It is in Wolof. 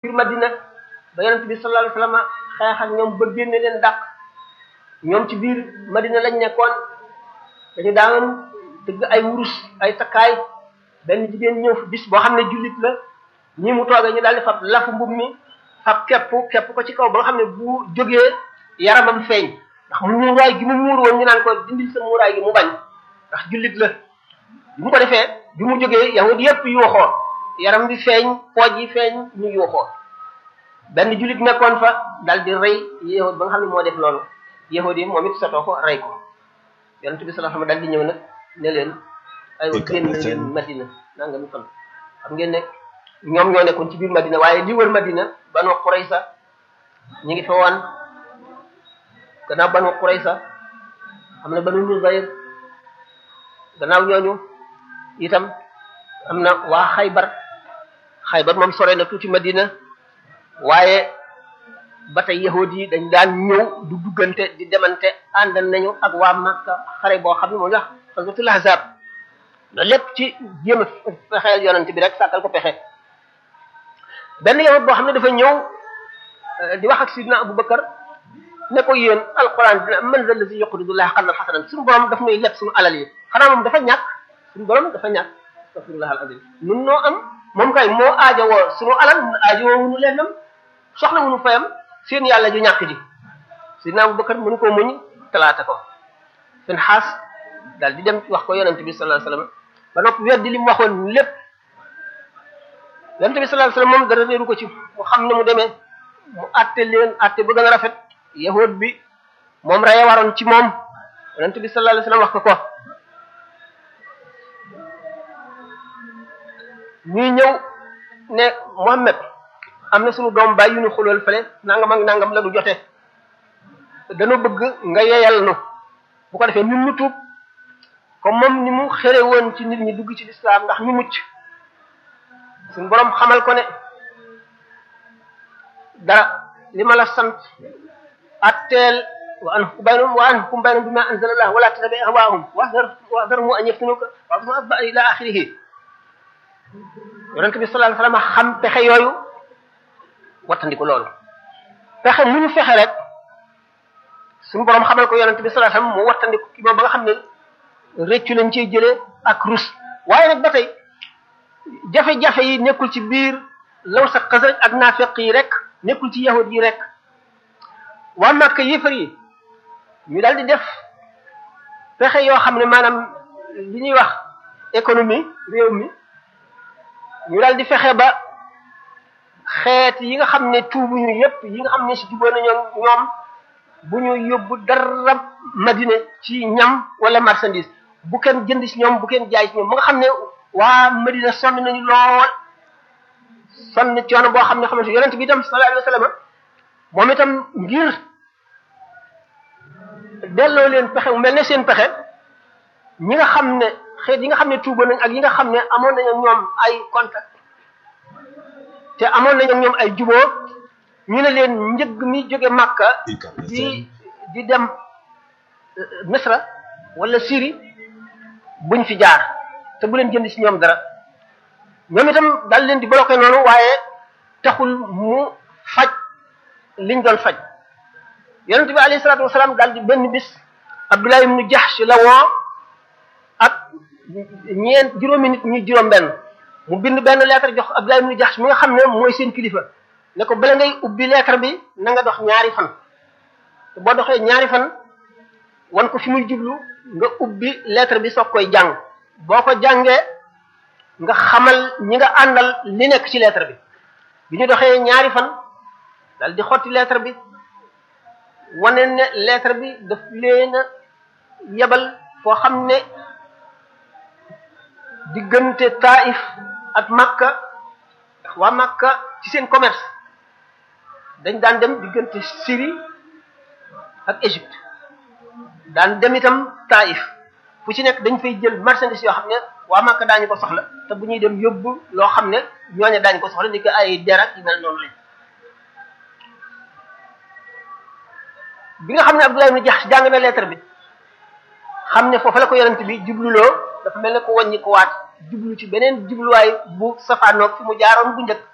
biir Madina ba yonent bi sallallahu alayhi wasallam xeex ak ñoom ba génne leen dàq ñoom ci biir Madina lañ nekkoon dañu daan dëgg ay wurus ay takkaay benn jigéen ñëw fi bis boo xam ne jullit la ñi mu toogee ñu daal di fab lafu mbub mi fab kepp kepp ko ci kaw ba nga xam ne bu jógee yaramam feeñ ndax mu muuraay gi mu muur woon ñu naan ko dindil sa muuraay gi mu bañ ndax jullit la bi mu ko defee bi mu jógee yahud yépp yuuxoo yaram bi feeñ pooj yi feeñ ñu yuuxoo benn jullit nekkoon fa dal di rey yahud ba nga xam ne moo def loolu yahud yi moom it sotoo ko rey ko yonent bi sallallahu alayhi wasallam dal di ñëw nag ne leen aywa génn leen Madina nanga mi fan xam ngeen ne ñoom ñoo nekkoon ci biir Madina waaye li wër Madina Banu Qurayza ñu ngi fa woon gannaaw Banu Qurayza am na Banu Nuzayr gannaaw ñooñu itam am na waa Xaybar Xaybar moom sore na tuuti Madina waaye ba tey yahud yi dañ daan ñëw du duggante di demante àndal nañu ak waa Makka xare boo xam ne moom wax xasatul ahzab loolu lépp ci jéem a fexeel yonent bi rek sàkkal ko pexe benn yahud boo xam ne dafa ñëw di wax ak sidna Abu Bakar ne ko yéen alquran dina man zal lazi yuqridu llaha qardan hasanan suñu borom daf may leb suñu alal yi xanaa moom dafa ñàkk suñu borom dafa ñàkk astaghfirullah alazim nun noo am moom kay moo aajowoo suñu alal nun aajowoo wuñu lennam soxla wuñu fayam seen yàlla ju ñàkk ji sidna Abu Bakar mënu koo muñ talaata ko seen xaas daal di dem wax ko yonent bi sallallahu alayhi wasallam ba noppi weddi li mu waxoon lépp yonent bi sallallahu alayhi wasallam moom dara réeru ko ci mu xam ne mu demee mu àtte leen àtte ba gën a rafet yahud bi moom reye waroon ci moom yonent bi sallallahu alayhi wasallam wax ko ko ñuy ñëw ne Muhammad am na suñu doom bàyyi yu ñu xulool fële nangam ak nangam la du jote dañoo bëgg nga yeyal nu bu ko defee ñun ñu tuub comme moom ni mu xëre woon ci nit ñi dugg ci lislaam ndax ñu mucc suñu borom xamal ko ne dara li ma la sant atteel wa anhum baynahum wa anhum baynahum bima anzala Allah wala tattabi ahwaahum wahdar wahdarhum an yaftinuka ba'dhum asba ila axirihi yonent bi sallallahu alayhi wasallam xam pexe yooyu wattandiku loolu pexe mu ñu fexe rek suñu borom xamal ko yonent bi sallallahu alayhi wasallam mu wattandiku ki moom ba nga xam ne réccu lañ ciy jëlee ak rus waaye nag ba tey jafe-jafe yi nekkul ci biir law sa xasraj ak naafeq yi rek nekkul ci yahud yi rek waa Makka yéefar yi ñu daal di def pexe yoo xam ne maanaam li ñuy wax économie réew mi ñu daal di fexe ba xeet yi nga xam ne tuubuñu yépp yi nga xam ne si jubóo nañu ñoom bu ñu yóbbu dara Madina ci ñam wala marchandise bu kenn jënd ci ñoom bu kenn jaay ci ñoom ba nga xam ne waa Madina sonn nañu lool sonn coono boo xam ne xamante yonent bi itam sallallahu alayhi wasallam moom itam ngir delloo leen pexe mu mel ne seen pexe ñi nga xam ne xeet yi nga xam ne tuuba nañ ak yi nga xam ne amoon nañu ñoom ay contact te amoon nañu ñoom ay juboo ñu ne leen njëg mi jóge Makka di di dem Misra wala Syrie buñ fi jaar te bu leen jënd ci ñoom dara ñoom itam daal leen di bloqué noonu waaye taxul mu faj liñ doon faj yonent bi alayhi salaatu wasalaam daal di benn bis Abdullah ibn Jahsh la woo ak ñeent juróomi nit ñu juróom benn mu bind benn lettre jox Abdullah ibn Jahsh mi nga xam ne mooy seen kilifa ne ko bala ngay ubbi lettre bi na nga dox ñaari fan te boo doxee ñaari fan wan ko fi muy jublu nga ubbi lettre bi soog koy jàng boo ko jàngee nga xamal ñi nga àndal li nekk ci lettre bi bi ñu doxee ñaari fan dal di xotti lettre bi wane ne lettre bi daf leen a yebal foo xam ne diggante Taif ak Makka waa Makka ci seen commerce dañ daan dem diggante Syrie ak Égypte daan dem itam Taif fu ci nekk dañ fay jël marchandise yoo xam ne waa Makka daañu ko soxla te bu ñuy dem yóbbu loo xam ne ñooñu daañu ko soxla ni ko ay derak yu mel noonu lañ bi nga xam ne Abdullah ibn Jahsh jàng na lettre bi xam ne foofu la ko yonent bi jubluloo dafa mel ne ko wàññi ko waat jublu ci beneen jubluwaay bu safaanoog fi mu jaaroon bu njëkk